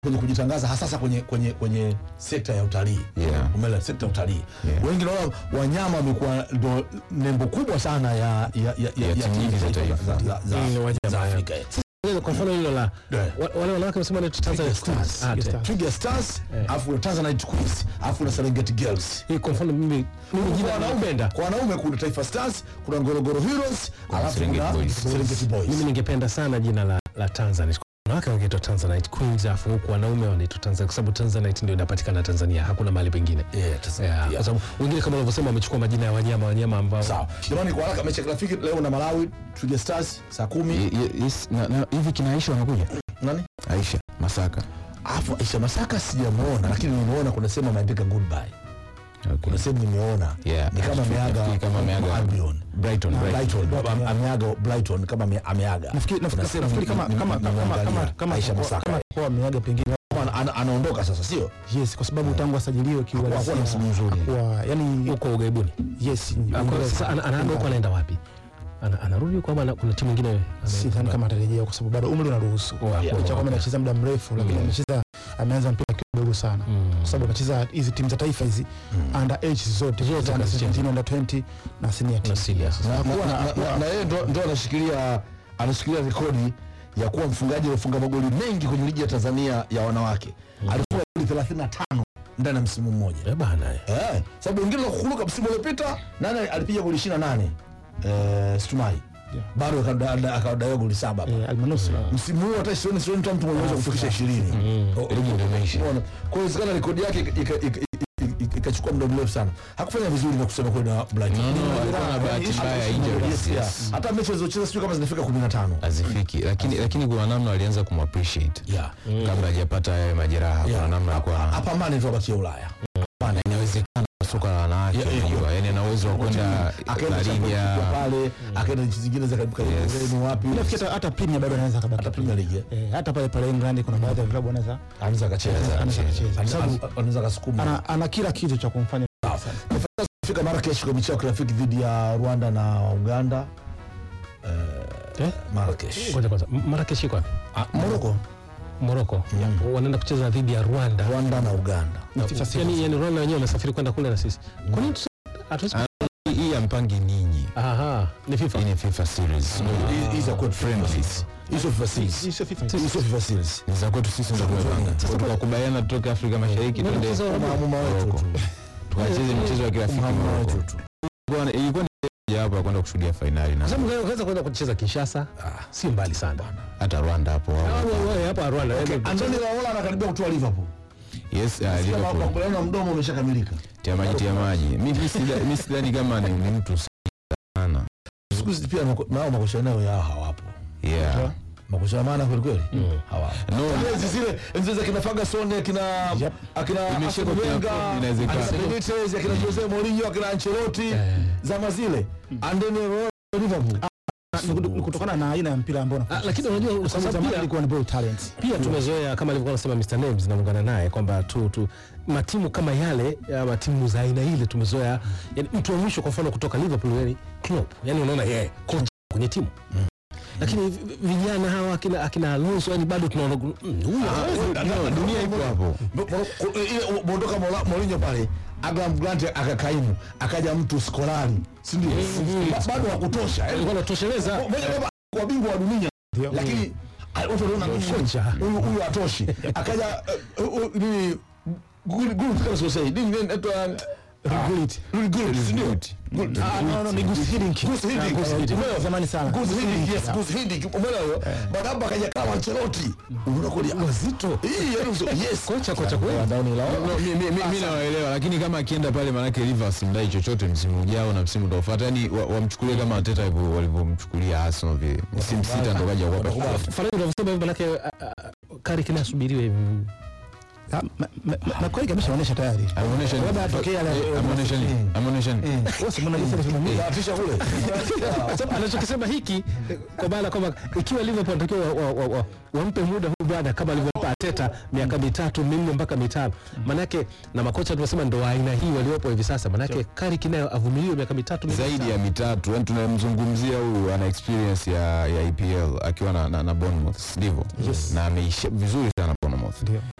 kwenye kujitangaza hasasa kwenye kwenye kwenye sekta ya utalii Yeah. umeelewa sekta ya utalii Yeah. wengi naona wanyama wamekuwa ndo nembo kubwa sana ya ya ya ya, Ya timu nyingi za taifa. za, za, za, Mm, wanyama, za yeah. Afrika Kwa mfano hilo la Yeah. wa- wale wanawake wasema ni Tanzania Queens. Ah, te- Twiga Stars Eh. alafu kuna Tanzanite Queens alafu na Serengeti Girls hii kwa mfano mimi mimi kwa jina wanaume napenda. kwa wanaume kuna Taifa Stars kuna Ngorongoro Heroes alafu Serengeti kuna Boys. Serengeti Mimi Boys ningependa sana jina la la Tanzanite. Wanawake wangeitwa Tanzanite Queens afu huku wanaume wanaitwa Tanzanite kwa sababu Tanzanite ndio inapatikana Tanzania, hakuna mahali pengine. Yeah, Tanzania, Yeah, yeah. Kwa sababu wengine kama unavyosema wamechukua majina ya wanyama wanyama ambao sawa jamani kwa haraka mechi ya kirafiki leo na Malawi Twiga Stars saa kumi Ye- ye- yes, na- na- hivi kina Aisha wanakuja nani Aisha Masaka Alafu Aisha Masaka sijamuona, lakini nimeona kuna sehemu ameandika goodbye. okay. Kuna sehemu nimeona Yeah, ni kama nafikiri- ameaga nafikiri kama ameaga Albion. Brighton, Brighton. Brighton, Am- ameaga Brighton kama ame- ameaga. nafikiri Kuna nafikiri sehemu nafikiri kama nime- kama nime- kama kama nimeangalia kama Aisha kama Masaka. kama kwa ameaga pengine Ana- ana- anaondoka sasa, sio? yes kwa sababu tangu asajiliwe Hakuwa na msimu mzuri. kwa yani huko ugaibuni. yes Ah, kwa hiyo sasa ana- anaenda huko anaenda wapi? Ana- Anarudi huko ama ana- kuna timu nyingine sidhani kama atarejea kwa sababu bado umri unaruhusu Yeah, licha ya kwamba anacheza muda mrefu lakini amecheza ameanza mpira kidogo sana kwa sababu anacheza hizi timu za taifa hizi under age zote Zote under kazicheza. 17 under 20 na senior na team serious. Na- na- Hakuwa na- na- na- Na yeye ndo ndo anashikilia anashikilia rekodi ya kuwa mfungaji aliyofunga magoli mengi kwenye ligi ya Tanzania ya wanawake. Alifunga goli 35 ndani ya msimu mmoja. Eh bana. eh. Eh, sababu wengine nakukumbuka msimu uliopita nani alipiga goli 28? Eh, Stumai. Yeah. Bado akada- akadaiwa goli saba hapa. eh, Almanusra Msimu huu hata sioni sioni hata mtu mwenye uwezo wa kufikisha 20. O- o- Ligi ndio imeisha. umeona? Kwa hiyo inawezekana rekodi yake ika- ika- ika- ika- ikachukua muda mrefu sana. Hakufanya vizuri na kusema kweli na Brighton. No, no, Ni- alikuwa na bahati Yes, mbaya ya yes, injuries, yes, yeah. yes. Hata mechi alizocheza sijui kama zinafika 15. hazifiki lakini lakini kuna namna walianza kumappreciate Yeah. kabla hajapata yale majeraha kuna Yeah. namna ya kuwa na- Apambane tu abakie Ulaya. inawezekana soka la wanawake Yeah, yeah. unajua yani ana uwezo wa kwenda Akaenda La Champions Liga League pale, akaenda nchi zingine za karibu karibu Yes. Ureno wapi? nafikiri hata- hata Premier bado anaweza kabaki Hata Premier League. eh. eh, hata pale pale England kuna baadhi ya vilabu anaweza Anaweza akacheza. anaweza kucheza kwa sababu Ana- Anaweza akasukuma. ana, ana kila kitu cha kumfanya fika Marrakesh kwa michezo ya kirafiki dhidi ya Rwanda na Uganda. Eh? Marrakesh. Ngoja kwanza. M- Marrakesh iko wapi? Ah, Morocco, Morocco. Wanaenda kucheza dhidi ya Rwanda. Rwanda na Uganda. Yaani yaani Rwanda wenyewe wamesafiri kwenda kule na sisi. Kwa nini tusi- hatuwezi Hii- hii ya mpangi ninyi Aha, ni FIFA. hii ni FIFA series Hii- Hizi za kwetu friendlies. Hizo FIFA series. Hizo FIFA Hizo FIFA series. ni za kwetu sisi ndo tumepanga Kwa tukakubaliana tutoke Afrika Mashariki twende Mchezo wa- Maamuma wetu Morocco. tu. tukacheze michezo ya kirafiki Maamuma Morocco. wetu tu. Ilikuwa- ilikuwa ni moja wapo ya kwenda kushuhudia fainali na Kwa sababu unaweza kwenda kucheza Kinshasa, si mbali sana. hata Rwanda hapo Ah, wao. wewe- wewe hapa Rwanda. yaani- Antoni Raola anakaribia kutoa Liverpool. yes uh, Kama Liverpool makubaliano ya mdomo umeshakamilika. tia maji tia maji mi mi sida- mi sidhani kama ni, ni mtu sana Siku hizi pia mako- nao makocha nayo yao hawapo. yeah Makocha ya maana kweli kweli? Hawapo. no Enzi zile enzi za kina Ferguson akina Yep. akina Imeshika Arsene kina Wenger, Klopp, inawezekana. akina Benitez akina Jose Mourinho akina Ancelotti zama zile and then Royal Liverpool Ni- ni kutokana na aina ya mpira ambao Ah, unacheza. lakini unajua Kwa kwa sababu sababu zamani pia ilikuwa ni ball talent pia tumezoea kama alivyokuwa anasema Mr Names naungana naye kwamba tu, tu matimu kama yale ama timu za aina ile tumezoea yani mtu wa mwisho kwa mfano kutoka Liverpool yani Klopp yani unaona yeye kocha kwenye timu lakini vi- vijana hawa akina akina Alonso yani bado tunaona mm, huyu hawezi. no, dunia ipo hapo ile mondoka Mola- Mourinho pale Abraham Grant akakaimu akaja mtu Skolari si ndio Ba- bado hakutosha yani alikuwa anatosheleza moja kama kwa bingwa wa dunia lakini ah, watu wanaona mm, Kocha. huyu huyu hatoshi akaja eh, eh, nini good good kama sio sahihi nini inaitwa Gullit. Really good, si ndio? Good. Ah, no, no, ni Gus Hiddink. Gus Hiddink. Ah, Gus Hiddink. Umeelewa? Zamani sana. Gus Hiddink, yes, Yeah. Gus Hiddink. Umeelewa hiyo? Baada hapo akaja kama Ancelotti. Unaona kweli wazito. Hii yaani uso- yes. kocha kocha kweli No, mi- mi- mi- mi nawaelewa lakini kama akienda pale manake Rivers mdai chochote msimu ujao na msimu utaofuata yani wa- wamchukulie kama Arteta hivyo walivyomchukulia Arsenal vile msimu sita ndo kaja kuwapa Faraja unavyosema hivyo manake ah, ah, Kari kinasubiriwe hivi Ah, ma- ma- ma- na kweli ameshaonyesha tayari ameonyesha nini? Labda atokee yale- Eh, ameonyesha nini ameonyesha nini Wewe si umeona jinsi alivyosimamia? Afisha kule. Kwa sababu anachokisema hiki eh, kwa maana kwamba ikiwa Liverpool anatakiwa wa- wa- wa- wa- wampe muda huyu bwana kama alivyompa Arteta miaka mitatu minne mpaka mitano, manake na makocha tunasema ndo wa aina hii waliopo hivi sasa, manake Carrick nayo avumiliwe miaka mitatu minne zaidi mitano. ya mitatu yani tunamzungumzia huyu ana experience ya, ya EPL akiwa na, na, na Bournemouth ndivyo na ameisha vizuri sana Bournemouth Bournemouth Ndio.